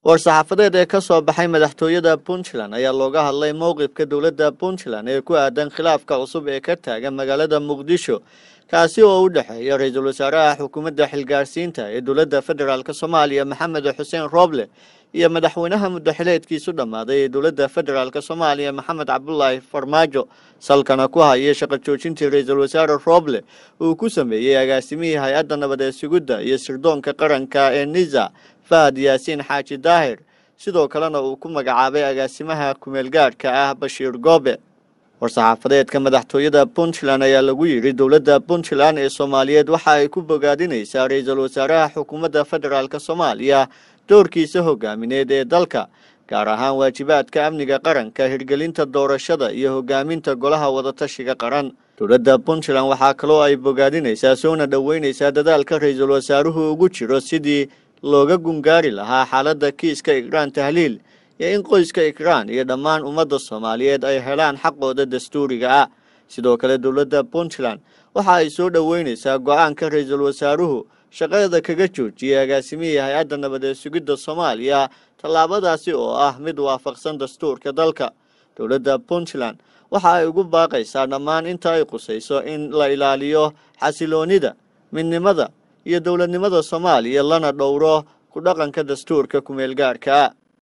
war-saxaafadeed ee ka soo baxay madaxtooyada puntland ayaa looga hadlay mowqifka dowladda puntland ee ku aadan khilaafka cusub ee ka taagan magaalada muqdisho kaasi oo u dhexeeya ra-iisul wasaaraha xukuumadda xilgaarsiinta ee dowladda federaalk soomaaliya maxamed xuseen rooble iyo madaxweynaha muddaxileedkiisu dhammaaday ee dowladda federaalk soomaaliya maxamed cabdulaahi farmaajo salkana ku haya shaqo joojintii ra-iisul wasaare rooble uu ku sameeyey agaasimihii hay-adda nabadeed sugidda iyo sirdoonka qaranka ee nisa fahad yaasiin xaaji daahir sidoo kalena uu ku magacaabay agaasimaha kumeelgaadhka ah bashiir goobe war-saxaafadeedka madaxtooyada puntland ayaa lagu yidhi dowladda puntland ee soomaaliyeed waxa ay ku bogaadinaysaa ra-iisul wasaaraha xukuumadda federaalk soomaaliya doorkiisa hogaamineed ee dalka gaar ahaan waajibaadka amniga qaranka hirgelinta doorashada iyo hogaaminta golaha wadatashiga qaran dowladda puntland waxaa kaloo ay bogaadinaysaa soona dhoweynaysaa dadaalka ra-iisul wasaaruhu ugu jiro sidii looga gungaari lahaa xaaladda kiiska ikraan tahliil iyo in qoyska ikraan iyo dhammaan ummadda soomaaliyeed ay helaan xaqooda dastuuriga ah sidoo kale dowladda puntland waxa ay soo dhoweynaysaa go-aanka ra-iisul wasaaruhu shaqada kaga joojiyey agaasimihii hay-adda nabadeed sugidda soomaaliya tallaabadaasi oo ah mid waafaqsan dastuurka dalka dowladda puntland waxa ay ugu baaqaysaa dhammaan inta ay qusayso in la ilaaliyo xasiloonida midnimada iyo dowladnimada soomaaliya lana dhowro ku dhaqanka dastuurka kumeelgaadhka